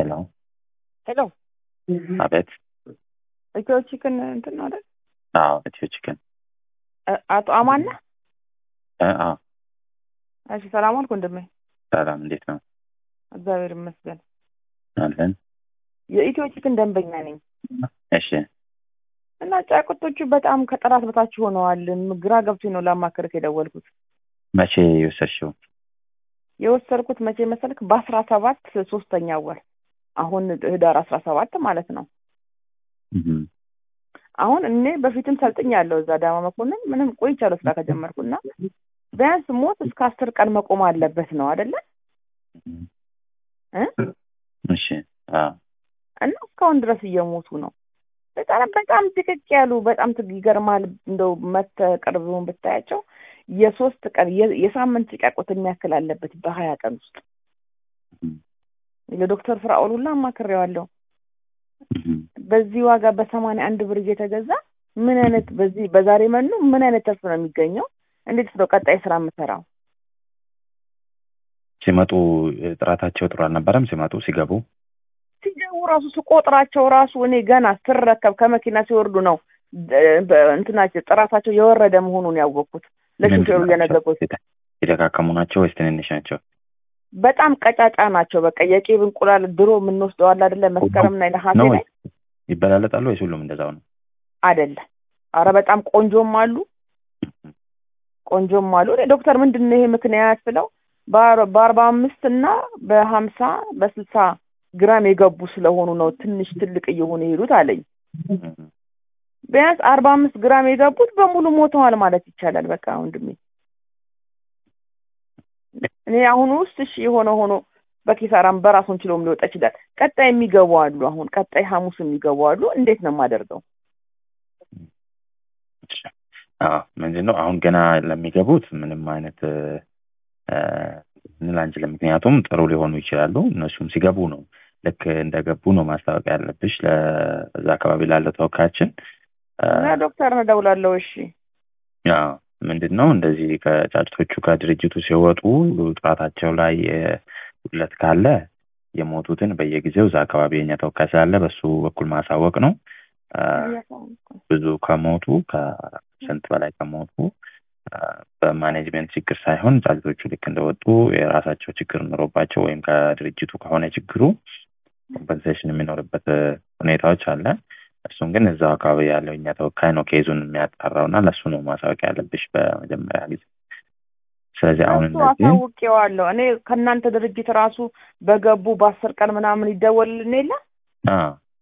ሄሎ ሄሎ አቤት። ኢትዮ ቺክን እንትን ነው አይደል? አዎ ኢትዮ ቺክን እ- አቶ አማን ነህ? እ፣ አዎ እሺ ሰላም አልኩ ወንድሜ። ሰላም፣ እንዴት ነው እግዚአብሔር ይመስገን። አለን? የኢትዮ ቺክን ደንበኛ ነኝ እሺ እና ጫጩቶቹ በጣም ከጥራት በታች ሆነዋል። ግራ ገብቶኝ ነው ላማክርህ የደወልኩት። መቼ የወሰድሽው? የወሰድኩት መቼ መሰልክ? በአስራ ሰባት ሶስተኛ ወር አሁን ህዳር አስራ ሰባት ማለት ነው። እም፣ አሁን እኔ በፊትም ሰልጥኛለሁ እዛ ዳማ መኮንን ምንም ቆይቻለሁ ስራ ከጀመርኩና ቢያንስ ሞት እስከ አስር ቀን መቆም አለበት ነው አደለ እም፣ እ እሺ አዎ እና እስካሁን ድረስ እየሞቱ ነው። በጣም በጣም ጥቅቅ ያሉ በጣም ትግ- ይገርማል። እንደው መተህ ቅርብውን ብታያቸው የሶስት ቀን የ- የሳምንት ጫቆት የሚያክል አለበት በሀያ ቀን ውስጥ እም፣ ለዶክተር ፍራኦል ሁላ አማክሬዋለሁ። እም፣ በዚህ ዋጋ በሰማንያ አንድ ብር እየተገዛ ምን አይነት በዚህ በዛሬ መኑ ምን አይነት ተርፍ ነው የሚገኘው? እንዴት ነው ቀጣይ ስራ የምሰራው? ሲመጡ እ፣ ጥራታቸው ጥሩ አልነበረም። ሲመጡ ሲገቡ ሲገቡ ራሱ ስቆጥራቸው ራሱ እኔ ገና ስረከብ ከመኪና ሲወርዱ ነው ደ- በ- እንትናቸው ጥራታቸው የወረደ መሆኑን ያወቅኩት ለሹፌሩ ምንድን ናቸው? እየነገርኩት የተ- የተካከሙ ናቸው ወይስ ትንንሽ ናቸው? በጣም ቀጫጫ ናቸው። በቃ የቄብ እንቁላል ድሮ የምንወስደው አለ አይደለ? መስከረም ላይ ነሐሴ ነው ላይ ወይስ ይበላለጣሉ ወይስ ሁሉም እንደዛው ነው? አይደለ? አረ በጣም ቆንጆም አሉ ቆንጆም አሉ። እኔ ዶክተር ምንድን ነው ይሄ ምክንያት ስለው በአር- በአርባ አምስት እና በሀምሳ በስልሳ ግራም የገቡ ስለሆኑ ነው ትንሽ ትልቅ እየሆኑ የሄዱት አለኝ። እም፣ ቢያንስ አርባ አምስት ግራም የገቡት በሙሉ ሞተዋል ማለት ይቻላል። በቃ ወንድሜ እኔ አሁን ውስጥ እሺ የሆነ ሆኖ በኪሳራም በራሱን ችሎም ሊወጣ ይችላል። ቀጣይ የሚገቡ አሉ። አሁን ቀጣይ ሐሙስ የሚገቡ አሉ። እንዴት ነው የማደርገው? እሺ። አዎ ምንድን ነው አሁን ገና ለሚገቡት ምንም አይነት እ፣ እ፣ ልንል አንችልም። ምክንያቱም ጥሩ ሊሆኑ ይችላሉ። እነሱም ሲገቡ ነው ልክ እንደገቡ ነው ማስታወቂያ ያለብሽ ለዛ አካባቢ ላለው ተወካያችን እ፣ እና ዶክተር ነው እደውላለሁ። እሺ ያው ምንድን ነው እንደዚህ ከጫጭቶቹ ከድርጅቱ ሲወጡ ጥራታቸው ላይ እ፣ ጉድለት ካለ የሞቱትን በየጊዜው እዛ አካባቢ የኛ ተወካይ ስላለ በሱ በኩል ማሳወቅ ነው። እ፣ ብዙ ከሞቱ ከስንት በላይ ከሞቱ እ፣ በማኔጅመንት ችግር ሳይሆን ጫጩቶቹ ልክ እንደወጡ የራሳቸው ችግር ኑሮባቸው ወይም ከድርጅቱ ከሆነ ችግሩ ኮምፐንሴሽን የሚኖርበት እ፣ ሁኔታዎች አለ። እሱም ግን እዛው አካባቢ ያለው እኛ ተወካይ ነው ኬዙን የሚያጣራው እና ለእሱ ነው ማሳወቂያ ያለብሽ በመጀመሪያ ጊዜ። ስለዚህ አሁን እሱ እነዚህ አሳውቄዋለሁ። እኔ ከእናንተ ድርጅት ራሱ በገቡ በአስር ቀን ምናምን ይደወልልን የለ አ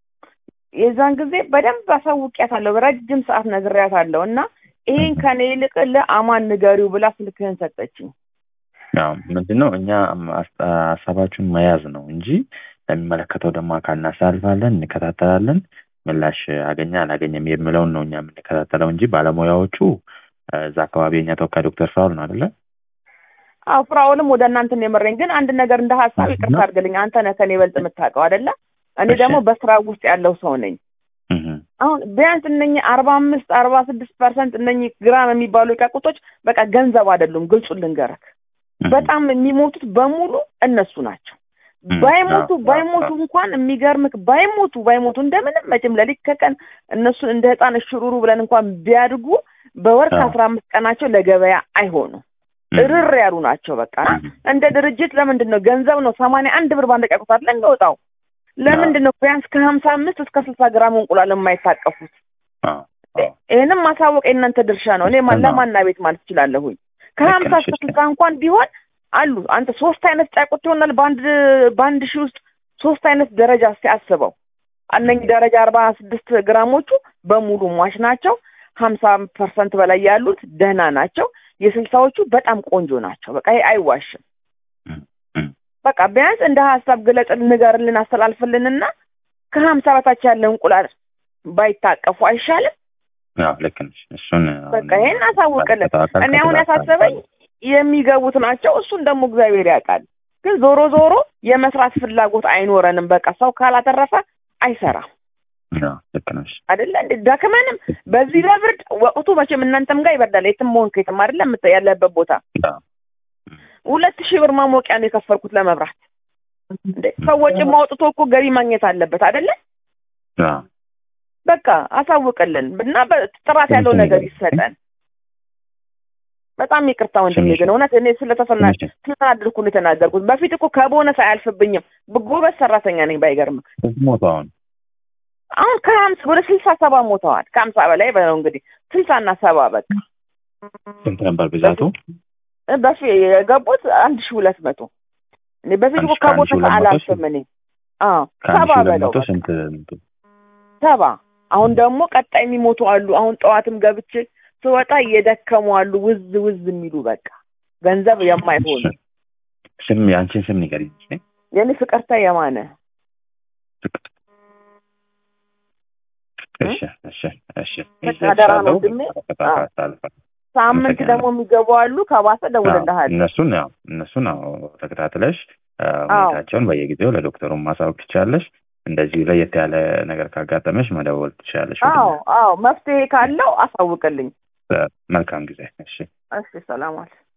የዛን ጊዜ በደንብ አሳውቂያታለሁ። ረጅም ሰዓት ነግሬያታለሁ እና ይሄን ከኔ ይልቅ ለአማን ንገሪው ብላ ስልክህን ሰጠችኝ። ያው ምንድን ነው እኛ አስ- ሀሳባችሁን መያዝ ነው እንጂ ለሚመለከተው ደግሞ አካል እናሳልፋለን፣ እንከታተላለን። ምላሽ አገኘ አላገኘም የሚለውን ነው እኛ የምንከታተለው እንጂ ባለሙያዎቹ እ፣ እዛ አካባቢ የኛ ተወካይ ዶክተር ፍራውል ነው አይደለ? አዎ ፍራውልም ወደ እናንተን የመረኝ ግን አንድ ነገር እንደ ሀሳብ ምንድን ይቅርታ ነው? አድርግልኝ። አንተ ነህ ከኔ ይበልጥ የምታውቀው አይደለ? እኔ እሺ። ደግሞ በስራ ውስጥ ያለው ሰው ነኝ። እህ፣ አሁን ቢያንስ እነኚህ አርባ አምስት አርባ ስድስት ፐርሰንት እነኚህ ግራም የሚባሉ ጫቁቶች በቃ ገንዘብ አይደሉም። ግልጹን ልንገርህ እህ፣ በጣም የሚሞቱት በሙሉ እነሱ ናቸው። እህ፣ ባይሞቱ አዎ፣ ባይሞቱ አዎ፣ እንኳን የሚገርምህ ባይሞቱ ባይሞቱ እንደምንም መቼም ለሊት ከቀን እነሱን እንደ ህፃን እሽሩሩ ብለን እንኳን ቢያድጉ በወር አዎ። ከአስራ አምስት ቀናቸው ለገበያ አይሆኑም። እህ፣ እርር ያሉ ናቸው። በቃ እህ፣ እንደ ድርጅት ለምንድን ነው ገንዘብ ነው ሰማንያ አንድ ብር ባንድ ጫቁት አይደለ የሚወጣው? ለምንድን ነው ቢያንስ ከሀምሳ አምስት እስከ ስልሳ ግራም እንቁላል የማይታቀፉት? አዎ፣ አዎ። ይህንም ማሳወቅ የእናንተ ድርሻ ነው። እኔ ማ- ነው። ለማና ቤት ማለት እችላለሁኝ። ከሀምሳ ልክ እስከ ነሽ። ስልሳ እንኳን ቢሆን አሉ። አንተ ሶስት አይነት ጫቁት ይሆናል በአንድ በአንድ ሺህ ውስጥ ሶስት አይነት ደረጃ እስኪ አስበው። እነኝህ ደረጃ አርባ ስድስት ግራሞቹ በሙሉ ሟች ናቸው። ሀምሳ ፐርሰንት በላይ ያሉት ደህና ናቸው። የስልሳዎቹ በጣም ቆንጆ ናቸው። በቃ ይሄ አይዋሽም። እህ፣ እህ። በቃ ቢያንስ እንደ ሀሳብ ግለጽ፣ ንገርልን፣ አስተላልፍልንና ከሀምሳ በታች ያለ እንቁላል ባይታቀፉ አይሻልም? ያው ልክ ነሽ። እሱን በቃ ይሄን አሳውቅልን። ባለፈው እኔ አሁን ከትዳር ያሳሰበኝ የሚገቡት ናቸው። እሱን ደግሞ እግዚአብሔር ያውቃል። ግን ዞሮ ዞሮ የመስራት ፍላጎት አይኖረንም። በቃ ሰው ካላተረፈ አይሰራም ያው ልክ ነሽ። አይደለ? እንደ ደክመንም በዚህ ለብርድ ወቅቱ መቼም እናንተም ጋር ይበርዳል። የትም መሆን ከየትም አይደለ የምት- ያለበት ቦታ ያው ሁለት ሺህ ብር ማሞቂያ ነው የከፈልኩት ለመብራት እንዴ ሰው ወጪም አውጥቶ እኮ ገቢ ማግኘት አለበት አይደለ? አዎ በቃ አሳውቅልን እና ጥራት ያለው ነገር ይሰጠን። በጣም ይቅርታ ወንድሜ፣ ግን እውነት እኔ ስለተፈና ስለተናደድኩ ነው የተናገርኩት። በፊት እኮ ከቦነስ አያልፍብኝም። ጎበዝ ሰራተኛ ነኝ። ባይገርም ሞቱ አሁን አሁን ከሀምሳ ወደ ስልሳ ሰባ ሞተዋል። ከሀምሳ በላይ በለው እንግዲህ ስልሳና ሰባ በቃ ስንት ነበር ብዛቱ? በፊት የገቡት አንድ ሺህ ሁለት መቶ እኔ በፊት እኮ ከቦነስ አላልፍም እኔ አዎ ሰባ በለው ስንት ሰባ አሁን ደግሞ ቀጣይ የሚሞቱ አሉ። አሁን ጠዋትም ገብቼ ስወጣ እየደከሙ አሉ። ውዝ ውዝ የሚሉ በቃ ገንዘብ የማይሆኑ ስም የአንቺን ስም ንገሪኝ። የኔ ፍቅርታ የማነ እሺ እሺ እሺ አደራ ነው ወንድሜ። ሳምንት ደግሞ የሚገቡ አሉ። ከባሰ ደውልልሃለሁ። እነሱን ያው እነሱን ያው ተከታትለሽ ሁኔታቸውን በየጊዜው ለዶክተሩን ማሳወቅ ትችላለሽ። እንደዚህ ለየት ያለ ነገር ካጋጠመሽ መደወል ትችላለሽ። አዎ አዎ፣ መፍትሄ ካለው አሳውቅልኝ። መልካም ጊዜ። እሺ እሺ፣ ሰላም አለ